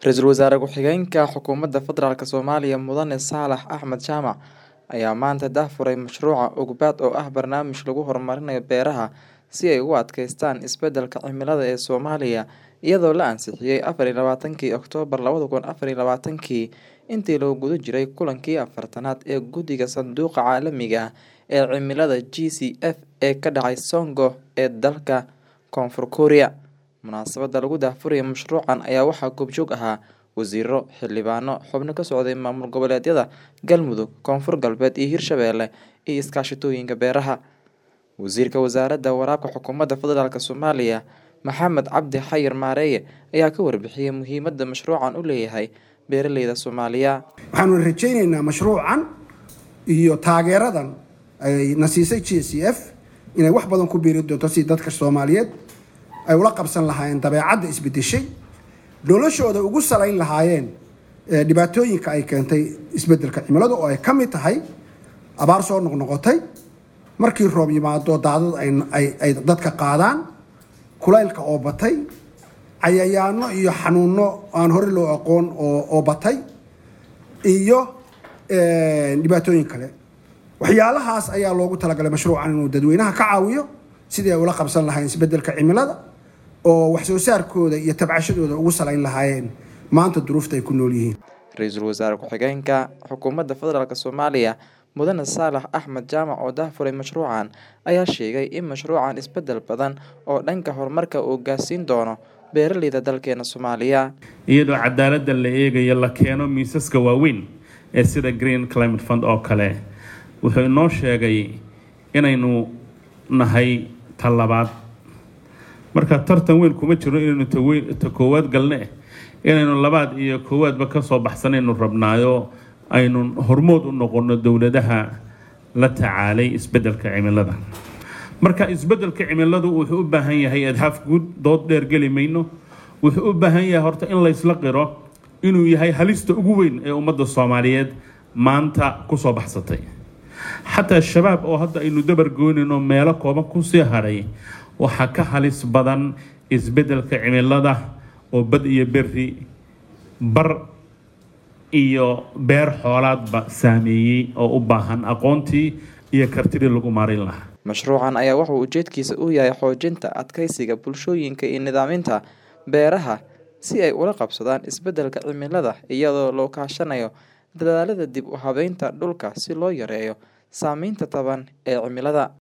Ra-iisul Wasaare Ku-xigeenka Xukuumadda Federaalk Soomaaliya Mudane Saalax Axmed Jaamac ayaa maanta daahfuray mashruuca Ugbaad oo ah barnaamij lagu horumarinayo beeraha si ay ugu adkeystaan isbeddelka cimilada ee Soomaaliya iyadoo la ansixiyay afar iyo labaatankii Oktoobar labada kun afar iyo labaatankii intii lagu guda jiray kulankii afartanaad ee Guddiga Sanduuqa Caalamiga ah ee Cimilada GCF ee ka dhacay Songo ee dalka Koonfur Korea. Munaasabadda lagu daahfurayo mashruucan ayaa waxaa goobjoog ahaa wasiirro, xildhibaano, xubno ka socday maamul goboleedyada Galmudug, Koonfur Galbeed iyo Hirshabelle iyo iskaashatooyinka beeraha. Wasiirka Wasaaradda Waraabka Xukuumadda Federaalk Soomaaliya Maxamed Cabdi Xayir Maareeye ayaa ka warbixiyay muhiimadda mashruucan u leeyahay beeraleyda Soomaaliya. waxaanu rajaynaynaa mashruucan iyo taageeradan ay na siisay g c f inay wax badan ku biiri doonto si dadka soomaaliyeed ay ula qabsan lahaayeen dabeecadda isbedeshay noloshooda ugu salayn lahaayeen ee dhibaatooyinka ay keentay isbeddelka cimilada oo ay ka mid tahay abaar soo noqnoqotay markii roob yimaado daadad ay ay ay dadka qaadaan kulaylka oo batay cayayaano iyo xanuuno aan hore loo aqoon oo oo batay iyo dhibaatooyin kale waxyaalahaas ayaa loogu talagalay mashruucan inuu dadweynaha ka caawiyo sidii ay ula qabsan lahaayeen isbeddelka cimilada oo wax soo saarkooda iyo tabcashadooda ugu salayn lahaayeen maanta duruufta ay ku nool yihiin Ra-iisul Wasaare Ku-xigeenka Xukuumadda Federaalk Soomaaliya Mudane Saalax Axmed Jaamac oo daahfuray mashruucan ayaa sheegay in mashruucan isbeddel badan oo dhanka horumarka uu gaarsiin doono beeraleyda dalkeena Soomaaliya. iyadoo cadaaladda la eegayo la keeno miisaska waaweyn ee sida green climate fund oo kale wuxuu inoo sheegay inaynu nahay ta labaad marka tartan weyn kuma jiro inaynu ta weyn ta koowaad galne inaynu labaad iyo koowaadba kasoo baxsanaynu rabnaayo aynu hormood u noqono dowladaha la tacaalay isbeddelka cimilada marka isbeddelka cimiladu wuxuu u baahan yahay adhaaf guud dood dheer geli mayno wuxuu u baahan yahay horta in laysla qiro inuu yahay halista ugu weyn ee ummadda soomaaliyeed maanta kusoo baxsatay xataa shabaab oo hadda aynu dabar goynayno meelo kooban kusii hadhay waxaa ka halis badan isbeddelka cimilada oo bad iyo berri bar iyo beer xoolaadba saameeyey oo u baahan aqoontii iyo kartidii lagu maarin lahaa Mashruucan ayaa wuxuu ujeedkiisa u yahay xoojinta adkeysiga bulshooyinka iyo nidaaminta beeraha si ay ula qabsadaan isbeddelka cimilada iyadoo loo kaashanayo dadaallada dib u habeynta dhulka si loo yareeyo saameynta taban ee cimilada.